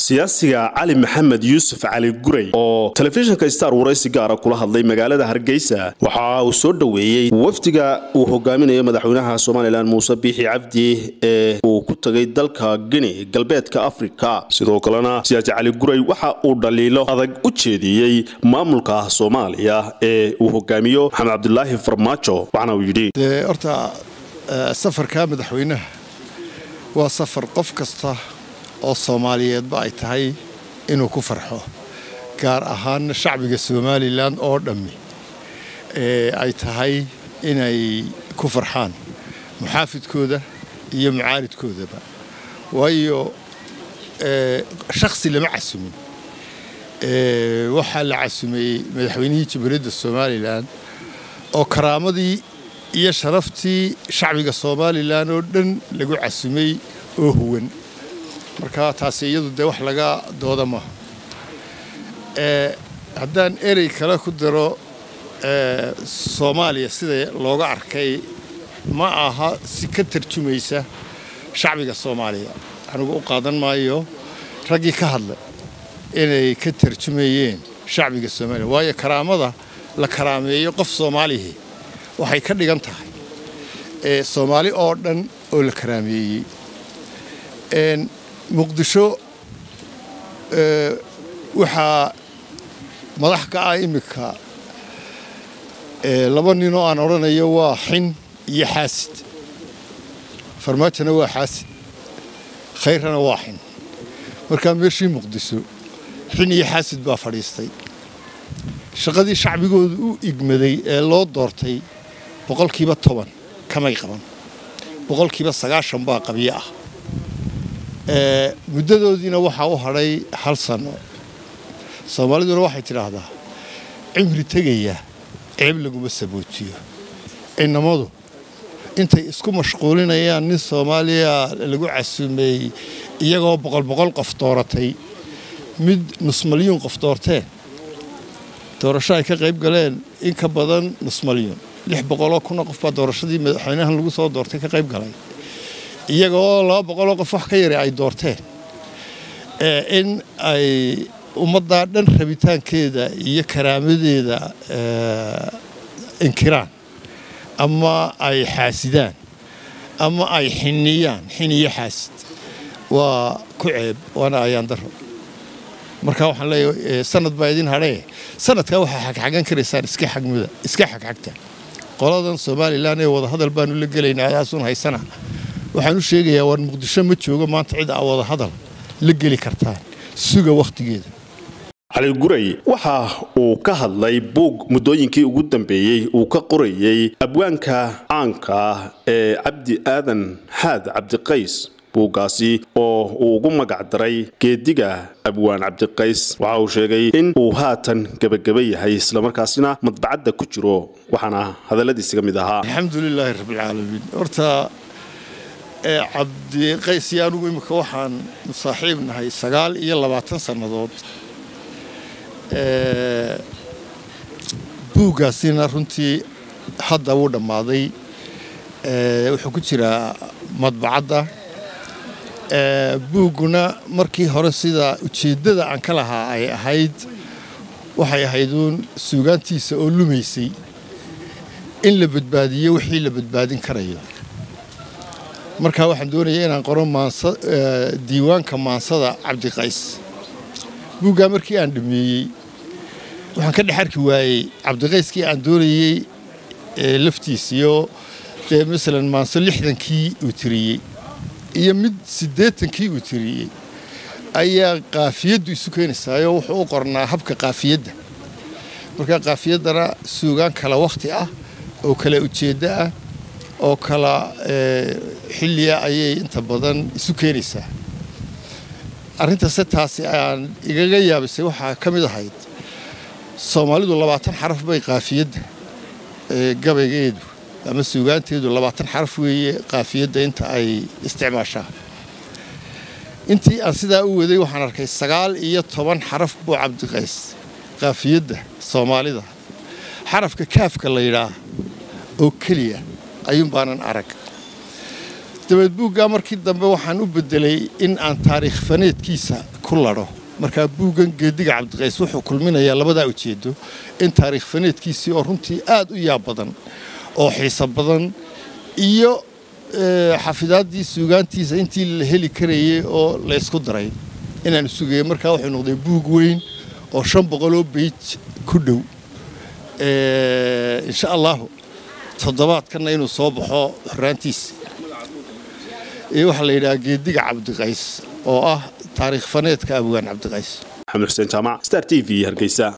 siyaasiga cali maxamed yuusuf cali guray oo telefishinka star waraysi gaara kula hadlay magaalada hargeysa waxa uu soo dhoweeyey wafdiga uu hogaaminayo madaxweynaha somalilan muuse biixi cabdi ee uu ku tagay dalka gini galbeedka afrika sidoo kalena siyaasi cali guray waxa uu dhaliilo adag u jeediyey maamulka soomaaliya ee uu hogaamiyo maxamed cabdulaahi farmaajo waxaana uu yidhi horta safarka madaxweynaha waa safar qof kasta oo soomaaliyeedba ay tahay inuu ku farxo gaar ahaanna shacbiga somalilan oo dhammi ay tahay inay ku farxaan muxaafidkooda iyo mucaalidkoodaba waayo shakhsi lama casumin waxaa la casumeeyey madaxweynihii jamhuuriyadda somalilan oo karaamadii iyo sharaftii shacbiga somalilan oo dhan lagu casumay oo huwan marka taasi iyadu dee wax laga dooda maaha haddaan erey kale ku daro soomaaliya sida looga arkay ma aha si ka tarjumaysa shacbiga soomaaliya anigu u qaadan maayo raggii ka hadla inay ka tarjumayeen shacbiga soomaaliya waayo karaamada la karaameeyo qof soomaalihi waxay ka dhigan tahay soomaali oo dhan oo la karaameeyey muqdisho waxaa madax ka ah iminka laba ninoo aan odhanayo waa xin iyo xaasid farmaajona waa xaasid khayrana waa xin markaa meeshii muqdisho xin iyo xaasid baa fadhiistay shaqadii shacbigooda u igmaday ee loo doortay boqolkiiba toban kamay qaban boqolkiiba sagaashan baa qabyo ah muddadoodiina waxaa u hadhay hal sanno soomaaliduna waxay tidhaahdaa cimri tegaya ceeb laguma sabootiyo inamadu intay isku mashquulinayaan nin soomaaliya lagu casuumeeyey iyagoo boqol boqol qof dooratay mid nus malyuun qof doorteen doorasho ay ka qayb galeen in ka badan nus malyuun lix boqoloo kunoo qof baa doorashadii madaxweynahan lagu soo doortay ka qayb galay iyagoo laba boqoloo qof wax ka yara ay doorteen in ay ummaddaa dhan rabitaankeeda iyo karaamadeeda inkiraan ama ay xaasidaan ama ay xiniyaan xiniyo xaasid waa ku ceeb waana ayaan daro marka waxaan leeyahay sanad baa idin hadhee sanadkaa waxaa xagxagan karaysaan iska xagmuda iska xagxagta qoladan somalilan ee wadahadal baanu la gelaynaa adaasun haysana waxaan u sheegayaa war muqdisho ma joogo maanta cid aa wadahadal la geli kartaan suga wakhtigeeda cali guray waxa uu ka hadlay buug muddooyinkii ugu dambeeyey uu ka qorayey abwaanka caanka ah ee cabdi aadan xaad cabdiqays buuggaasi oo uu ugu magac daray geediga abwaan cabdiqays waxa uu sheegay in uu haatan gebageba yahay islamarkaasina madbacadda ku jiro waxaana hadalladiisa ka mid ahaa alxamdulilaahi rabbilcaalamiin horta cabdiqays iyo anugu imika waxaan musaaxiib nahay sagaal iyo labaatan sannadood buuggaasina runtii hadda wuu dhammaaday wuxuu ku jiraa madbacadda buugguna markii hore sida ujeeddada aan ka lahaa ay ahayd waxay ahayduun suugaantiisa oo lumaysay in la badbaadiyo wixii la badbaadin karayo markaa waxaan doonaya inaan qoro diiwaanka maansada cabdiqays buuggaa markii aan dhameeyey waxaan ka dhex arki waayey cabdiqayskii aan doonayey laftiisiyo dee masalan maanso lixdankii uu tiriyey iyo mid siddeetankii uu tiriyey ayaa qaafiyaddu isu keenaysaayoo wuxuu u qornaa habka qaafiyadda markaa qaafiyaddana suugaan kala wakhti ah oo kala ujeeddo ah oo kala xilliya ayay inta badan isu keenaysaa arrintase taasi aan igaga yaabisay waxaa ka mid ahayd soomaalidu labaatan xaraf bay qaafiyadda gabaygeedu ama suugaanteedu labaatan xaraf weeye qaafiyadda inta ay isticmaashaa intii aan sidaa u waday waxaan arkay sagaal iyo toban xaraf buu cabdiqays qaafiyadda soomaalida xarafka kaafka la yidhaah oo keliya ayuun baanan arag dabeed buuggaa markii dambe waxaan u bedelay in aan taariikh faneedkiisa ku ladho markaa buuggan geediga cabdiqays wuxuu kulminayaa labadaa ujeedo in taariikh faneedkiisii oo runtii aad u yaab badan oo xiiso badan iyo xafidaaddii suugaantiisa intii la heli karayay oo laysku daray inaan sugaya markaa wuxuu noqday buug weyn oo shan boqoloo beij ku dhow insha allahu toddobaadkanna inuu soo baxo horraantiisa iyo waxaa la yidhaha geediga cabdiqays oo ah taariikh faneedka abwaan cabdiqays maxamed xuseen jaamac star t v hargeysa